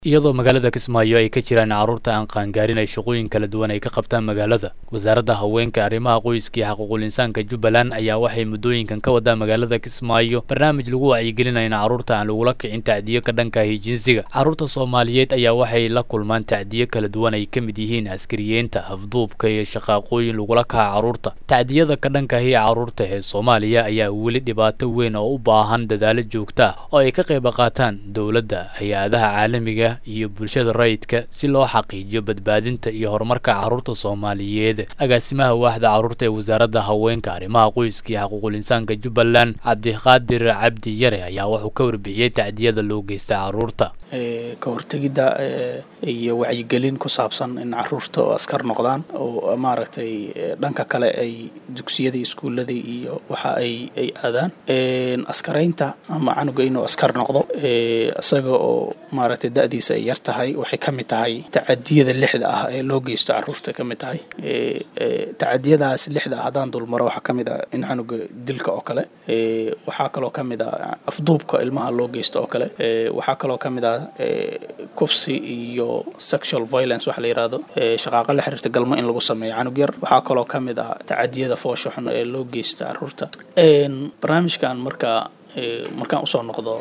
iyadoo magaalada kismaayo ay ka jiraan carruurta aan qaangaarin ay shaqooyin kala duwan ay ka qabtaan magaalada wasaaradda haweenka arrimaha qoyska iyo xaquuqul insaanka jubbaland ayaa waxay muddooyinkan ka wadaa magaalada kismaayo barnaamij lagu wacyigelinayo in carruurta aan lagula kicin tacdiyo ka dhankahi jinsiga carruurta soomaaliyeed ayaa waxay la kulmaan tacdiyo kala duwan ay ka mid yihiin askariyeenta afduubka iyo shaqaaqooyin lagula kaca carruurta tacdiyada ka dhankahi carruurta ee soomaaliya ayaa weli dhibaato weyn oo u baahan dadaalo joogta ah oo ay ka qayb qaataan dowladda hay-adaha caalamiga iyo bulshada rayidka si loo xaqiijiyo badbaadinta iyo horumarka carruurta soomaaliyeed agaasimaha waaxda carruurta ee wasaaradda haweenka arrimaha qoyska iyo xaquuqul insaanka jubbaland cabdiqaadir cabdi yare ayaa wuxuu ka warbixiyey tacdiyada loo geysta carruurta ka hortegidda iyo wacyigelin ku saabsan in caruurta oo askar noqdaan oo maaragtay dhanka kale ay dugsiyadii iskuuladii iyo waxa ay ay aadaan askaraynta ama canuga inuu askar noqdo isaga oo maaragtay da'diisa ay yar tahay waxay ka mid tahay tacadiyada lixda ah ee loo geysto caruurta ka mid tahay tacadiyadaas lixda ah haddaan dulmaro waxaa ka mid ah in canuga dilka oo kale waxaa kaloo ka mid ah afduubka ilmaha loo geysto oo kale waxaa kaloo ka mid ah kufsi iyo sexual violence waxa la yidhahdo shaqaaqa la xiriirta galmo in lagu sameeyo canug yar waxaa kaloo ka mid ah tacadiyada foosha xun ee loo geysta caruurta barnaamijkan markaa markaan usoo noqdo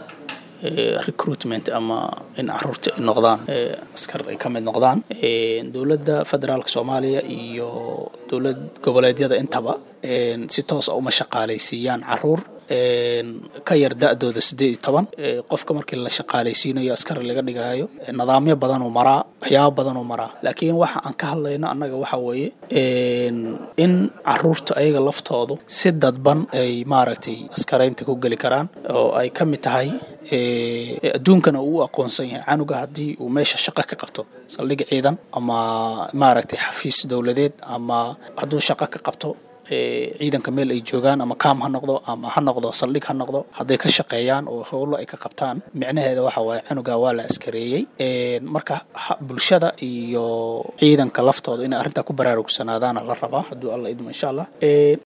recruitment ama in caruurta ay noqdaan askar ay ka mid noqdaan dowladda federaalka soomaaliya iyo dowlad goboleedyada intaba si toosa uma shaqaalaysiiyaan caruur ka yar da-dooda siddeed iyo toban qofka markii la shaqaalaysiinayo askari laga dhigayo nidaamyo badanuu maraa waxyaabo badanuu maraa laakiin waxa aan ka hadlayno annaga waxa weeye in caruurta ayaga laftoodu si dadban ay maaragtay askaraynta ku geli karaan oo ay ka mid tahay adduunkana uu u aqoonsan yahay canuga haddii uu meesha shaqo ka qabto saldhig ciidan ama maaragtay xafiis dowladeed ama hadduu shaqo ka qabto ciidanka meel ay joogaan ama kaam ha noqdo ama ha noqdo saldhig ha noqdo hadday ka shaqeeyaan oo howlo ay ka qabtaan micnaheeda waxa waaye canuga waa la askareeyey marka bulshada iyo ciidanka laftooda inay arrintaa ku baraarugsanaadaana la rabaa hadduu alla idmo insha allah